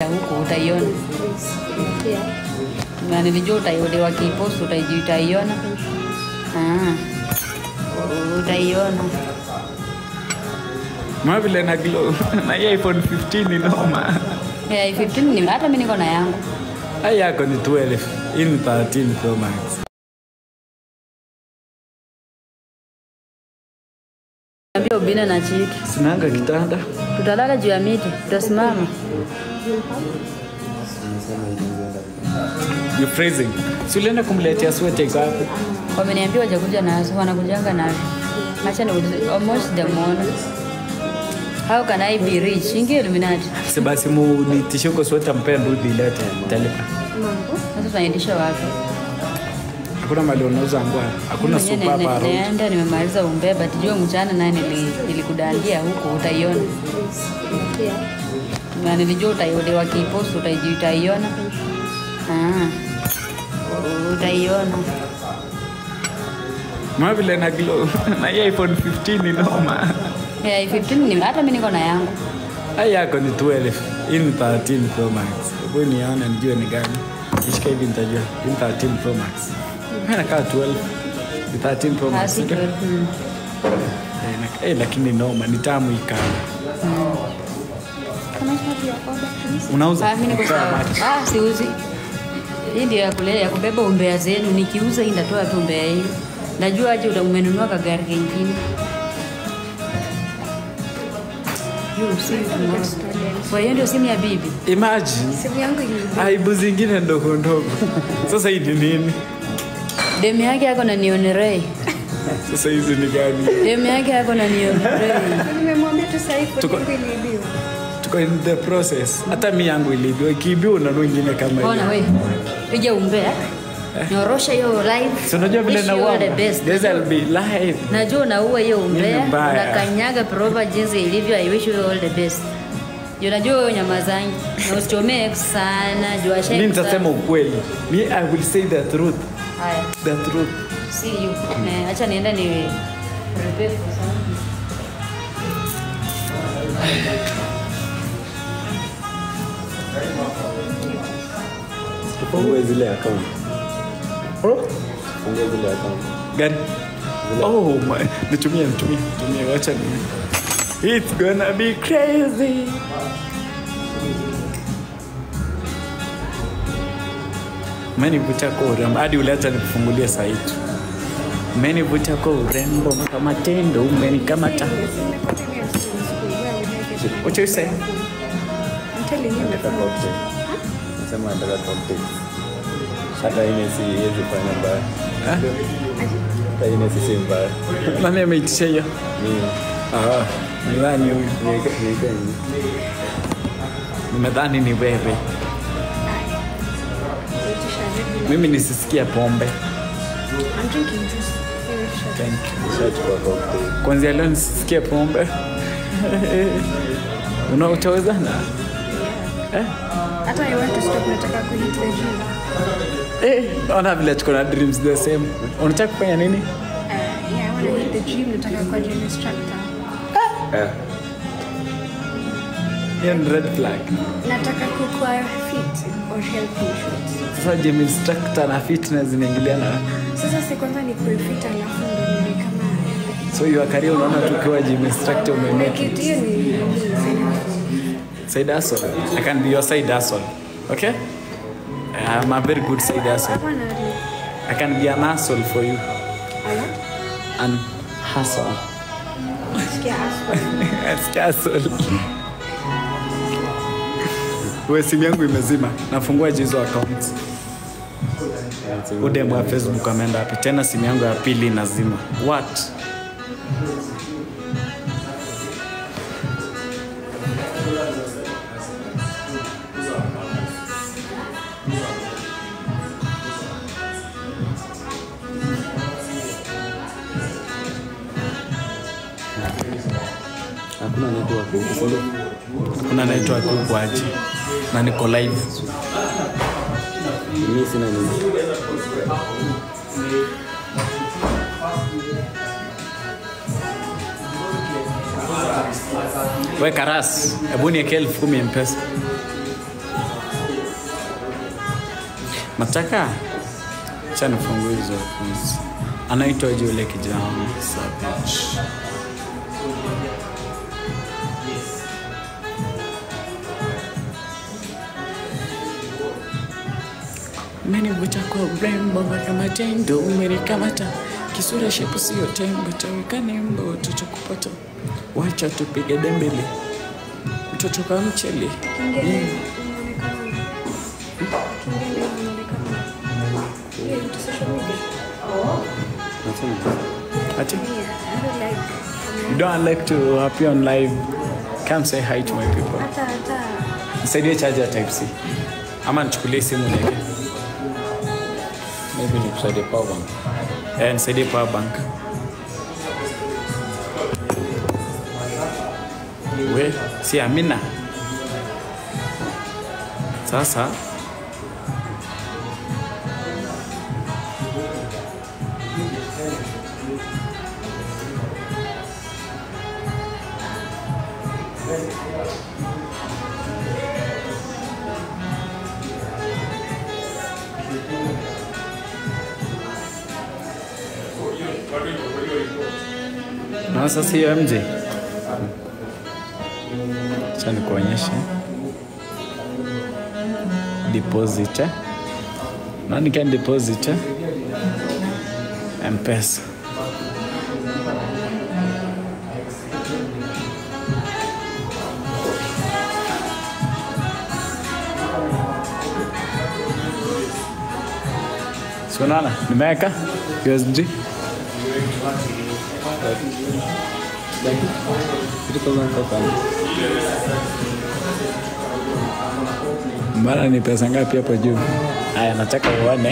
huku utaiona na nilijua utai- wakipost utaiji- utaiona Ah, utaiona Ma vile na glow na hii iPhone 15 ni noma. Eh, 15 ni hata mi niko na yangu Hii yako ni 12. Hii ni 13 Pro Max. ambia ubina na chiki Sinanga kitanda. tutalala juu ya miti tutasimama You freezing. Si ulienda kumletea sweater iko hapo? wameniambia wajakuja nazo wanakujanga nazo acha niulize almost demona how can i be rich ingia illuminati Si basi mu nitishe uko sweater mpea ndudi ilete. Talipa. sasa tunaitisha wapi Hakuna mali unauza ngwa. Hakuna Mwenyewe super ne- ne- hapa. naenda nimemaliza umbeba tijua mchana naye nili- nilikudandia huko utaiona na nilijua utai- wakipost utaiji- utaiona Ah, utaiona Ma vile na glow na hii iPhone 15 ni noma. Eh, 15 ni hata mi niko na yangu Hii yako ni 12. Hii ni 13 Pro Max. Hebu nione nijue ni gani. Ishika hivi nitajua. Hii ni 13 Pro Max. Mimi nakaa 12. Ni 13 Pro Ah, Max. si ndio? 12, mm. Eh, na- eh, lakini noma ni tamu ikana. Unauza? Ah, mi niko sawa. Ah, siuzi. Hii ndio ya kulea ya kubeba umbea zenu. Nikiuza hii ndatoa tu umbea hii. Najua aje uta- umenunua kagari kengine. You see tomorrow. Kwa hiyo ndio simu ya bibi. Imagine Simu yangu ili aibu zingine ndogo ndogo. Sasa hii ni nini? Demu yake yako na nionerei. Sasa hizi ni gani? Demu yake yako na nionerei. nimemwambia tu sasa hivi Tuko- kwa iliibiwa. Tuko in the process. Hata mi yangu iliibiwa, ikiibiwa unanua ingine kama Ona hiyo. we. Piga umbea. Nyorosha hiyo live. Si unajua vile Wish na you all the best. This will be live. najua unaua hiyo umbea Mimi mbaya. unakanyaga propa jinsi ilivyo i wish you all the best juu najua wewe nyama zangu na usichomee sana juu ashai Mi nitasema ukweli. Mi I will say the truth. haya The truth. see you Eh, acha nienda ni prepare for something. Tufungue zile account. Oh. Tufungue zile account. Gani? Oh my. Nitumie, nitumie, nitumie. Wacha ni. It's gonna be crazy. Umenivuta kwa urembo hadi uliacha nikufungulie saa hii tu. Umenivuta kwa urembo mpaka matendo umenikamata. What you say? I'm telling you. Nataka cocktail. Nasema nataka cocktail. Hata ine si iwezi fanya mbaya. Eh? Hata ine si si mbaya. Nani ameitisha hiyo? Mimi Ah, nadhani huyu. niweke niweke nini? Nimedhani ni wewe. Mimi nisisikia pombe. I'm drinking juice. Anyway, shut Thank you. Nishachukua cocktail. Kwanzia leo nisisikie pombe. Una utawezana? Eh? Hata I want to stop nataka kuhit the gym. Eh, ona vile tuko na dreams the same. Unataka kufanya nini? Uh, yeah, I want to hit the gym nataka kuwa gym instructor. Eh, Hiyo ni red flag. Nataka kukuwa fit or health insurance. Sasa gym instructor na fitness zinaingiliana. Sasa si kwanza ni kuwa fit alafu ndo niwe kama So your career unaona tukiwa gym instructor umemake Like it, hiyo ni ni side hustle. I can be your side hustle. Okay? I'm a very good side hustle. Hapana, ni- I can be an hustle for you. ala, An hustle. sikia aswa. Sikia hustle. We simu yangu imezima. Nafungua hizo accounts. Udemu wa Facebook ameenda wapi? Tena simu yangu ya pili inazima. What? Hakuna network huku, si ndio? Kuna network huku aje. Na niko live. Mimi sina nini. We Karas, hebu niwekee elfu kumi mpesa. nataka cha nifungue hizo kwanza. anaitwa yule kijana Savage. Umenivuta kwa urembo mpaka matendo umenikamata, kisura shepu sio tembo, taweka nembo tutakupata, wacha tupige dembele, mtoto kwa mchele Kingine inaonekana. Kingine inaonekana. Ile vitu social media. ati Yeah, I don't like. you don't like to appear on live come say hi to my people Hata hata nisaidie charger type C ama nichukulie simu niweke Maybe nikusaidie power bank. eh, nisaidie power bank we si Amina sasa na sasa hiyo MJ cha nikuonyeshe deposit eh? nani can deposit eh? mpesa Si unaona nimeweka USD Mbona ni pesa ngapi hapo juu? Haya, nataka uone.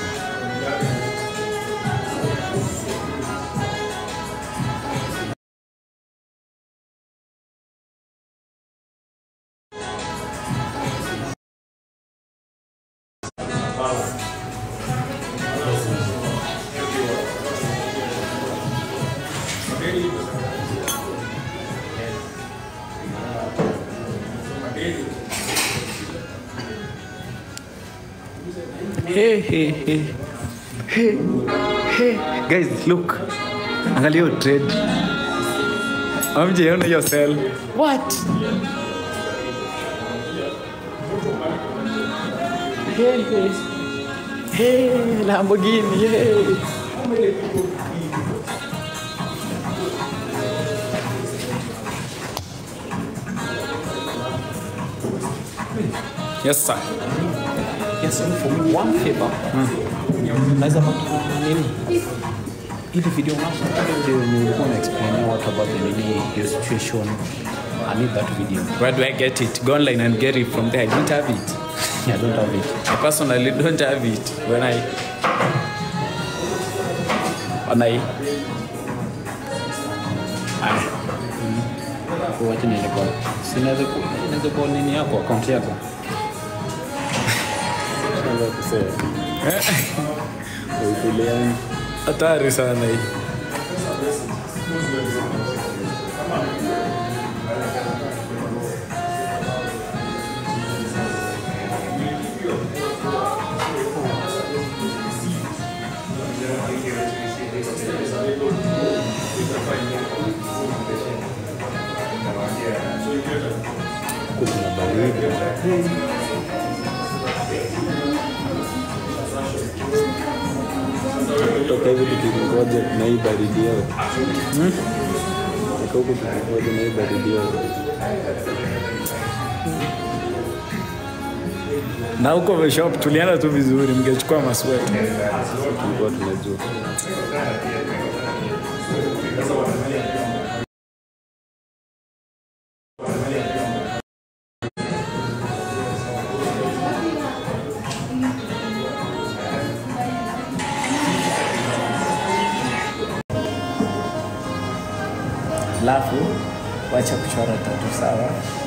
Hey, hey, hey. Hey, hey. Guys, look. Angalia hiyo trade. Amje ona hiyo sell. What? Hey, hey. Hey, Lamborghini. Hey. Yes, sir. Yes, and for me, one favor. Naweza pata nini? Ile video unasoma ile video yenye ulikuwa una explain watu about the nini your situation. I need that video. Where do I get it? Go online and get it from there. I don't have it. I don't have it. I personally don't have it. When I when I I Kwa wacha niende kwa. Sinaweza ku inaweza kwa nini yako account yako. Naweza kusema. Uikulia hatari sana hii. kuna baridi. Toka hivi tukingoja na hii baridi yao. Toka huku tukingoja na hii baridi yao. Na huko shop tulienda tu vizuri, mngechukua masweta. Tulikuwa tunajua. Alafu wacha kuchora tatu, sawa?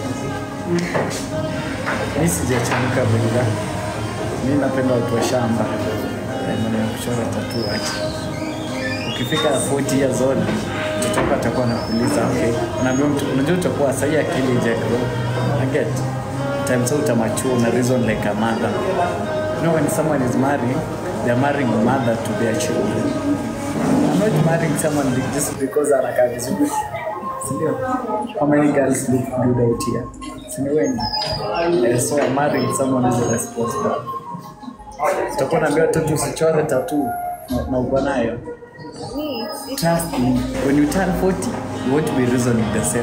Mi sijachanuka vile. Mi napenda watu wa shamba, Eh, maneno ya kuchora tatu wacha. Ukifika 40 years old, mtoto wako atakuwa anakuuliza okay, unaambia mtu, unajua utakuwa sahi akili ija grow. I get time sa utamachua una reason like a mother. You know, when someone is marrying, they're marrying a mother to their children. I'm not marrying someone be- just because anakaa vizuri. Sindio? How many girls look good out here? Sindio wengi? Eh, so I'm marrying someone who's responsible. Utakuwa naambia watoto usichore tattoo na- na uko nayo. Me, it's Trust me, when you turn 40, you won't be reasoning the same.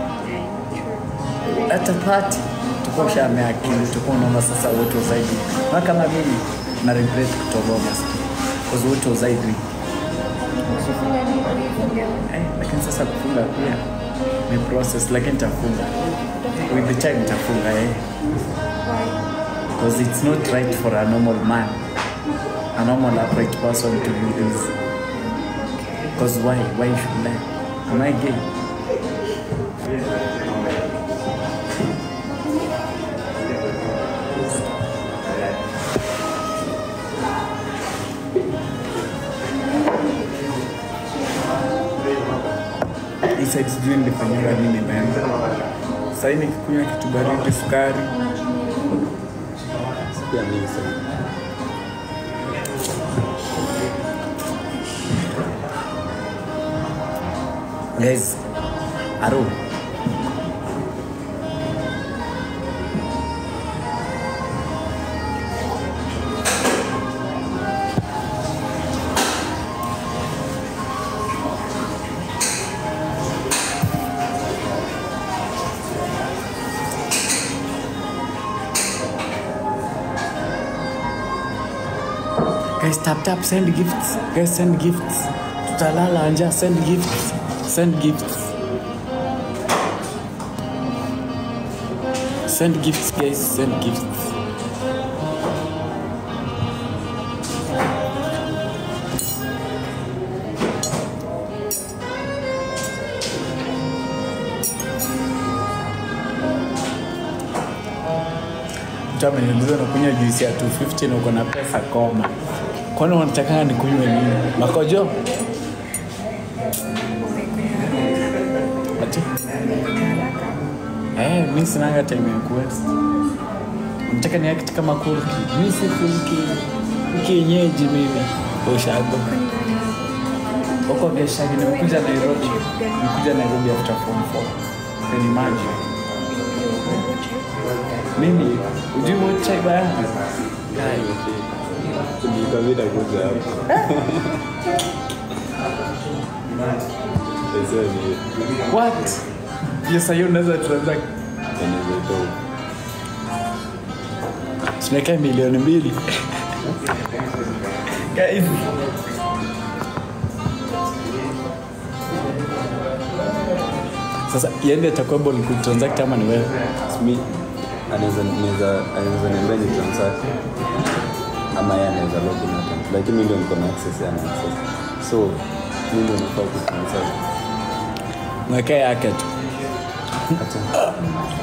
hata 30 tukuwa ushaamea akili, tukuwa unaona sasa what was I doing? Na kama mimi na regret kutoboa masikio because what was I doing? Usifunga nini kuifunga? Eh, lakini sasa kufunga pia ni process, lakini nitafunga with the time nitafunga eh, Why? because it's not right for a normal man, a normal upright person to do this. Because why? Why should I? Am I gay? Hii side sijui nilifanyika nini imeenda. Sasa hii nikikunywa kitu baridi, sukari, Pia mimi sasa. guys, aro Guys, tap tap, send gifts. Guys, send gifts. Tutalala anja, send gifts. Send gifts. Send gifts, guys, send gifts. Mtu ameniuliza unakunywa juisi ya 250 na uko na pesa koma. Kwani wanatakanga nikunywe nini? Makojo? Ati? Eh, mi sinanga time ya kuwaste. Nataka ni act kama kulki. Mi si kulki. Kienyeji mimi. Ushago. Huko Geshagi nimekuja Nairobi. Nimekuja Nairobi after form 4. Then imagine. Mimi, ujui what chai baya? Nilikabida kuja hapa. Sasa ni What? Yes, hiyo unaweza transact. anaweza toa. Tunaweka milioni mbili. Guys. Sasa yende atakuwa able kutransact ama ni wewe? Mi anaweza anaweza anaweza niambia ni transact ama yeye anaweza log in account. Lakini mimi ndio niko na access ya na access. So mimi ndio nafaa ku transact. Mwekee yake tu. Acha.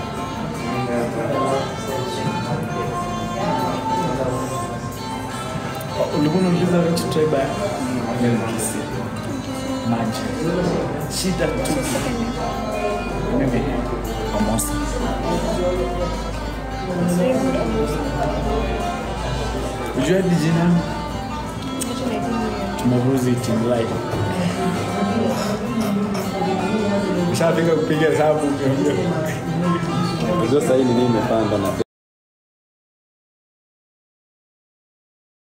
Ulikuwa unauliza which tribe ya? Mimi ni Kisii. Maji. Shida tu. Mimi Amosi. Ujua hadi jina tumeruzi team live. Ushafika kupiga hesabu. Unajua sasa hii ni nini imepanda na